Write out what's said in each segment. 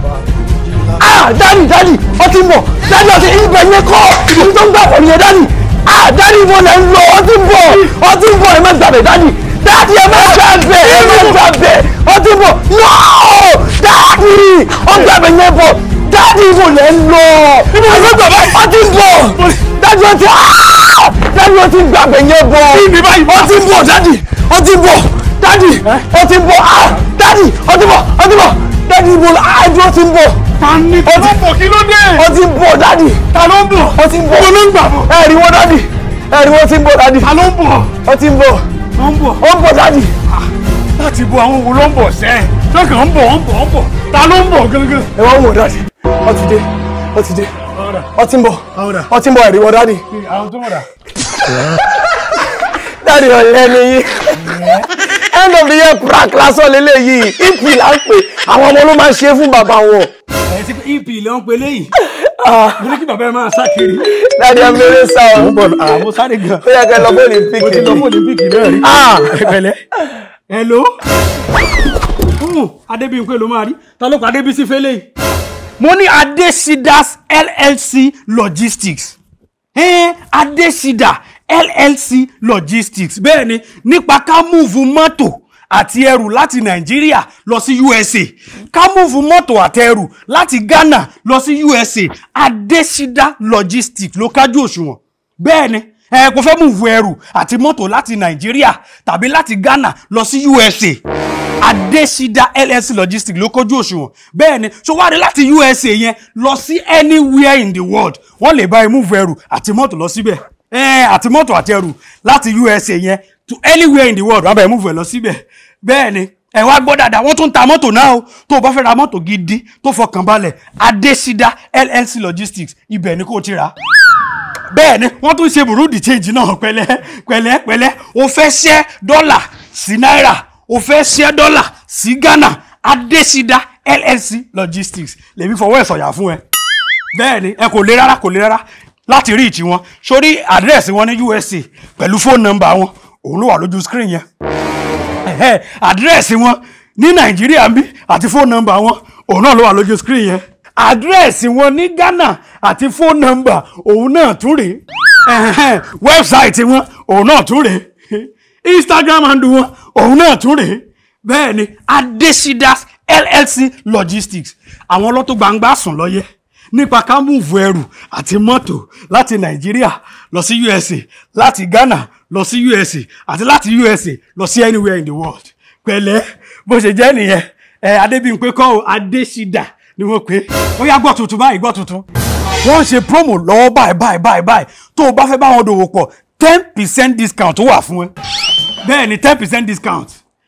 ah dadi dadi ọtí ń bọ̀ dadi ọtí ibẹ̀ yẹn kọ́ ibi tó ń gbà pọ̀ nìyẹn dadi ah dadi mo lè ń lọ ọtí ń bọ̀ ọtí ń bọ̀ ẹ má gbàgbé dadi dadi ẹ má gbàgbé ẹ má gbàgbé ọtí ń bọ̀ no dadi ọgbàgbé yẹn bọ̀ dadi mo lè ń lọ ọtí ń bọ̀ dadi ọtí ah dadi ọtí gbàgbé yẹn bọ̀ ọtí ń bọ̀ dadi ọtí ń bọ̀ dadi ọtí ń bọ̀ ah dadi ọtí ń bọ̀ ọtí ń bọ̀ dadi mo ah ẹjọ́ ọtí ń bọ̀ Tani tó ló bọ̀ kí ló dé? ó ti ń bọ̀ dádì Ta ló ń bọ̀? ó ti ń bọ̀ Mo ló ń gbà bọ̀. ẹ̀rí wọn dádì ẹ̀rí wọn ti ń bọ̀ dádì Ta ló ń bọ̀? ó ti ń bọ̀ Ó ń bọ̀. ó ń bọ̀ dádì Láti bo àwọn wo ló ń bọ̀ sẹ́? Lọ́kàn ń bọ̀ ń bọ̀ ń bọ̀. Ta ló ń bọ̀ gangan? ẹ wọ́n wò dádì ó ti dé ó ti dé ó ti ń bọ̀ ó ti ń bọ̀ ẹ̀rí wọn dádì Àwọn tó mọ̀ dà. dádì ọ̀lẹ́ ni yín end of the year prank lásán lélẹ́yìí ìpì là ń pè àwọn ọmọ ló máa ń ṣe é fún bàbá wọn Ẹ ti EP ló ń pe léyìí. Mo ní kí bàbá ẹ máa sá kiri. dádì ẹ mẹ́rẹ́ sá ọ Mo ń bọ̀ àmọ́ sáré gan. ó yẹ kẹ́ lọ bọ́ọ̀lù Mo ti píkì lọ fún Olympic náà rí. Ah! Ẹ̀pẹ̀lẹ́. Hello. Hmm, Adébíyìnpé ló máa rí. Ta ló pa Adébísí fẹ́lẹ́ yìí? Mo ní Adesidas LLC Logistics. Ẹ́n Adesida LLC Logistics. Bẹ́ẹ̀ni nípa ká múùfù mọ́tò àti ẹrù láti Nàìjíríà lọ sí USA. Ká múùfù mọ́tò àti ẹrù láti Ghana lọ sí USA. Adesida Logistics ló kájú òṣùwọ̀n. Bẹ́ẹ̀ni ẹ kò fẹ́ múùfù ẹrù àti mọ́tò láti Nàìjíríà tàbí láti Ghana lọ sí USA. Adesida LLC Logistics ló kójú òṣùwọ̀n bẹ́ẹ̀ ni so wá rí láti USA yẹn lọ sí anywhere in the world wọ́n lè bá ẹ múùfù ẹrù àti mọ́tò lọ síbẹ̀ ẹ àti mọ́tò àti ẹrù láti USA yẹn to anywhere in the world wọ́n bá ẹ múùfù ẹ lọ síbẹ̀ bẹ́ẹ̀ ni ẹ wá gbọ́ dáadáa wọ́n tún ta mọ́tò náà o tó o bá fẹ́ ra mọ́tò gidi tó fọkàn balẹ̀ Adesida LLC Logistics ibẹ̀ ni kò ti rà bẹ́ẹ̀ ni wọ́n tún ṣe burúdi change náà pẹ̀lẹ́ pẹ̀lẹ́ pẹ̀lẹ́ o fẹ́ ṣẹ́ dọ́là sí náírà o fẹ́ ṣẹ́ dọ́là sí Ghana Adesida LLC Logistics lèmi fọwọ́ ẹ̀ sọ̀yà fún ẹ bẹ́ẹ̀ ni ẹ kò le rárá kò le rárá láti rí ìtì wọn sórí àdírẹ́sì wọn ní USA pẹ̀lú fóònù nọ́mbà wọn òun ló wà lójú screen yẹn ẹ̀hẹ́, àdírẹ́sì wọn ní nàìjíríà ń bí àti fóònù nọ́mbà wọn òun náà ló wà lójú screen yẹn àdírẹ́sì wọn ní ghana àti fóònù nọ́mbà òun náà tún rèé ẹ̀hẹ́, wẹ́bsáìtì wọn òun náà tún rèé instagram handle wọn òun náà tún rèé bẹ́ẹ̀ ni adesidas llc logistics àwọn ọlọ́tọ̀ gbangba sùn lọ́yẹ́ nípa ká múùfù ẹrù àti mọ́tò láti nàìjíríà lọ sí usa láti ghana lọ sí usa àti láti usa lọ sí anywhere in the world pẹ̀lẹ́ bó ṣe jẹ́ nìyẹn ẹ adébíyìnpé kọ́ ọ adésídà ni wọ́n pè é ó yá gbọ́ tuntun báyìí gbọ́ tuntun wọ́n ń ṣe promo lọ́wọ́ báyìí báyìí báyìí báyìí tó o bá fẹ́ bá wọn dòwò pọ̀ ten percent discount ó wà fún ẹ bẹ́ẹ̀ ni ten percent discount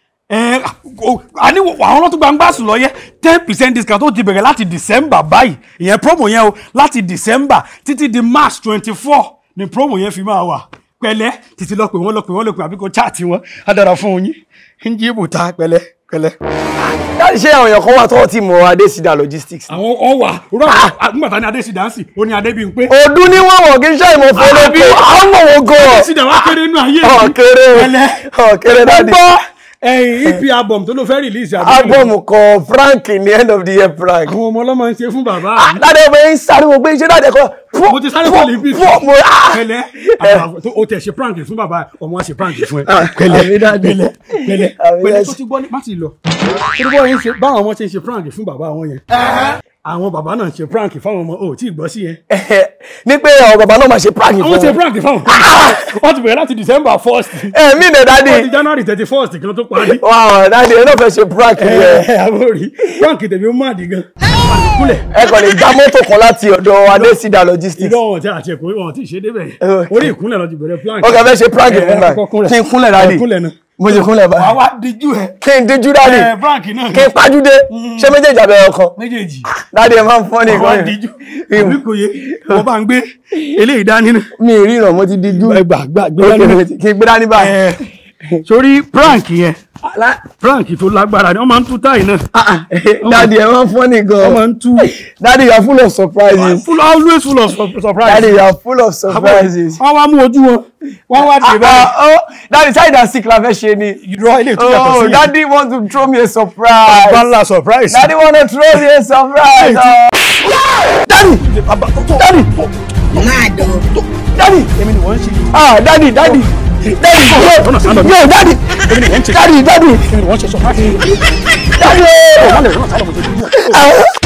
ẹ o- àní àwọn ọlọ́tún gbangba sùn lọ yẹ ten percent discount ó ti bẹ̀rẹ̀ láti december báyìí ìyẹn promo yẹn o láti december títí di march twenty four ni promo yẹn fi máa wà pẹ̀lẹ́ títí lọ pé wọ́n lọ pé wọ́n lọ pé àbí kò chaati wọn á dára fún yín ń jí ibùta pẹ̀lẹ́ pẹ̀lẹ́. dáàdi ṣé àwọn èèyàn kan wà tó ti mọ Adesida Logistics àwọn ọwà rọ àgbàtà ní adésìdánsì ó ní adébíyìnpé ọdún ní wọn wọ kí n ṣe ìmọ̀ fọlọ́ Àbí? pé àwọn mọ̀ wọ́n gan adésìdá wa kéré nínú ayé mi. ọ̀kẹ́rẹ́ pẹ̀lẹ́ ọ̀kẹ́rẹ́ dáàdi gbọ́ ẹ̀yìn ep album tó ló fẹ́ release àbí album kan Frank ní end of the year prank àwọn ọmọ ọlọ́mọ ń ṣe fún bàbá mi. dáàdi ọmọ yẹn ń sáré wọn pé iṣẹ́ dáàdi ẹ̀kọ́ mo ti sáré fún olympic mo ah pẹ̀lẹ́ àbá- tó- o tẹ ṣe prank fún bàbá ọmọ wa ṣe prank fún ẹ àmì pẹ̀lẹ́ dáàdi pẹ̀lẹ́ pẹ̀lẹ́ Àmì pẹ̀lẹ́ dáàdi. tó ti gbọ́ ní má ti lọ tó ti gbọ́ yẹn ṣe báwọn ọmọ ṣe ń ṣe prank fún bàbá wọn yẹn àwọn bàbá náà ń ṣe prank fáwọn ọmọ ò tí ì gbọ́ sí yẹn ní pé àwọn bàbá náà máa ṣe prank àwọn ṣe fún wọn prank fáwọn wọ́n ti bẹ̀rẹ̀ láti december first ẹ mí nẹ dáàdi wọ́n ti january thirty first kí wọ́n tó parí wow dáàdi ẹ náà fẹ́ ṣe prank yẹn ẹ àbórí prank tèmi ó má dì gan kúlẹ̀ ẹ kàn lè já mọ́tò kan láti ọ̀dọ̀ Adesida Logistics ìdánwò wọn ti àti ẹ̀kọ́ wọn ti ṣe débẹ̀ Okay. orí ìkúnlẹ̀ lọ ti bẹ̀rẹ̀ prank ó kàn fẹ́ ṣe prank fún ẹ, mi kọ́kọ́ kúnlẹ̀. kí n kúnlẹ̀ dáàdi Ẹ, kúnlẹ̀ náà mo ti kúnlẹ̀ wàá báyìí wá díjú ẹ kí n díjú dáàdi ẹ prank náà kí n pájúdé ṣé méjèèjì abẹ́rẹ́ ọkàn méjèèjì dáàdi ẹ máa ń fọ́ ní wàá ìkọ́ni díjú àbí kò yé wọ́n bá ń gbé eléyìí dání náà mi ì ríran mo ti díjú gbà gbà gbé Ok, dání náà kí n gbé dání báyìí ẹ sórí prank yẹn prank tó lágbára ni wọ́n máa ń tú táì náà Daddy ẹ máa ń funny wọ́n gan. máa ń tú Daddy you are full of surprises. full always full of sur- surprise. Daddy you are full of surprises. wọ́n wá mú ojú wọn wọ́n wá dé báyìí. Ah, oh, Daddy side and sick la fẹ́ ṣe ni. irọ́ ilé ìtura yàtọ̀ Oh, sí yẹn. Daddy want to throw me a surprise. bala surprise. Daddy want to throw me a surprise. Oh. Daddy, Daddy, Daddy. èmi ni wọ́n ń ṣe. Ah, Daddy, Daddy. Daddy, yo, Ọ̀nà sálọ mi. yo, Daddy. èmi ni wọ́n ń ṣe. Daddy, Daddy. èmi ni wọ́n ń ṣe surprise. Daddy. wọ́n lè rán sálọ mo ṣe. Ah.